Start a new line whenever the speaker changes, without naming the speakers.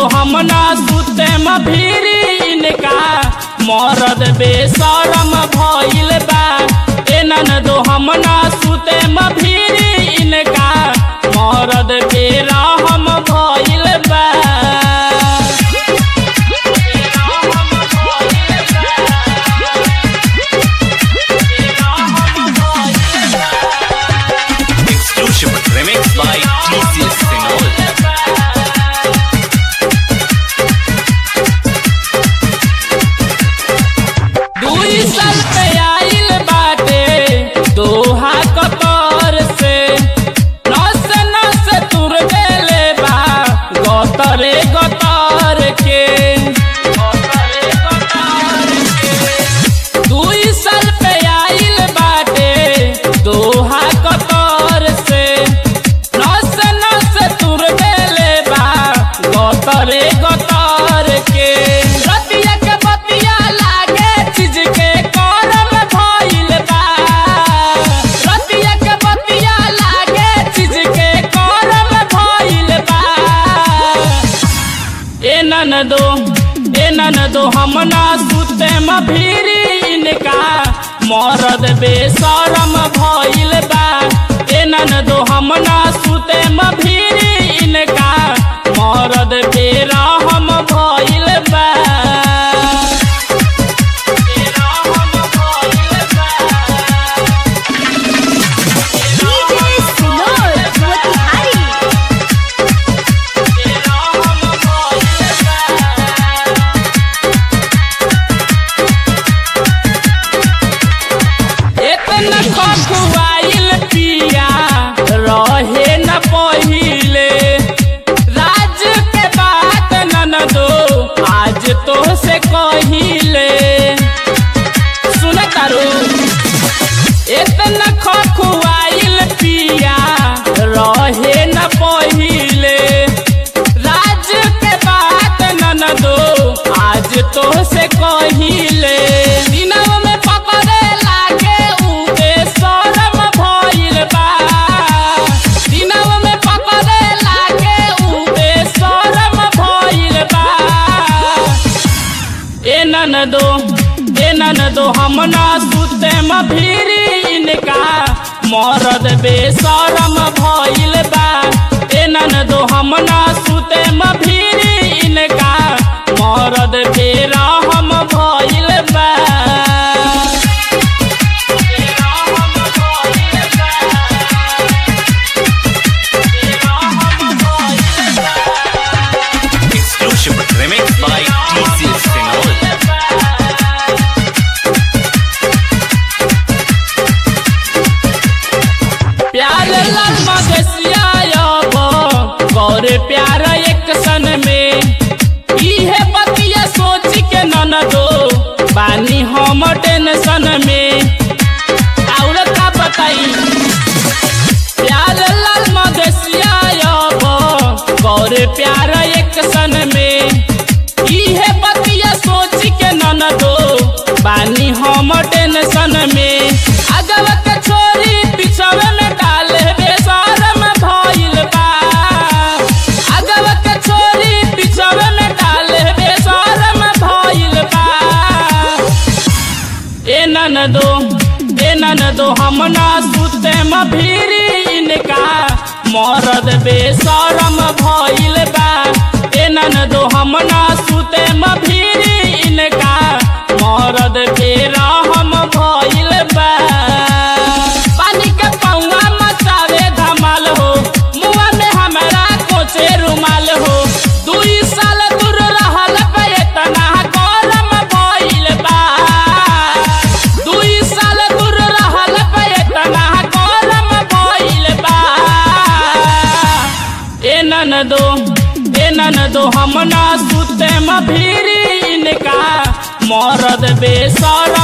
हम ना सुते म भीरी इनका मरद बेशरम भइल बा ए ननदो हम ना सुते म भीरी इनका मरद बेरहम भइल बा
Exclusive remix by TCS Sinol.
दुई साल पे आइल बाटे दोहा कतर से नस नस तुर देले बा गतरे गतर के दुई साल पे आइल बाटे दोहा कतर से नस नस तुर देले बा गतरे गतर के रतिया के बतिया लागे चीज के करम भइल बा रतिया के बतिया लागे चीज के करम भइल बा ए ननदो ए ननदो हम ना सुते म भीरी इनका मरद बेशरम भइल बा ए ननदो हम ना सुते म भीरी इनका मरद बेरहम भइल बा बेरहम भइल बा
DJ Sinol Motihari
बेरहम भइल बा इतना खखुआइल पिया रहे न पहिले राज के बात ननदो आज तो से कहिले सुन तारू इतना खखुआइल पिया रहे न पहिले राज के बात ननदो आज तो से कहिले दिनव में पकड़े लागे उबे शरम भइल बा दिनव में पकड़े लागे उबे शरम भइल बा ए ननदो ए ननदो हम ना सुते म भीरी इनका मरद बेशरम भइल बा ए ननदो हम ना सुते म भीरी इनका मरद बेरहम भइल बा बेरहम भइल बा। बेरहम भइल बा।
Exclusive remix by TCS Sinol.
प्यार लाल मगसिया अब गौरे प्यार एक सन में इहे बतिया सोच के ननदो बानी हम टेंशन में और का बताई प्यार लाल मगसिया अब गौरे प्यार एक सन में इहे बतिया सोच के ननदो बानी हम टेंशन में अगव के छोरी पिछवे में डाले बेशरम भइल बा अगव के छोरी पिछवे में डाले बेशरम भइल बा ए ननदो ए ननदो हम ना सुते म भीरी इनका मरद बेशरम भइल बा ए ननदो हम ना सुते म भीरी इनका मरद बेरहम भइल बा पानी के पौवा मचावे धमाल हो मुआ में हमरा कोचे रुमाल हो दुई साल दूर रहल पे इतना गरम भइल बा दुई साल दूर रहल पे इतना गरम भइल बा ए ननदो ए ननदो हम ना सुते म भीरी इनका मरद बेसर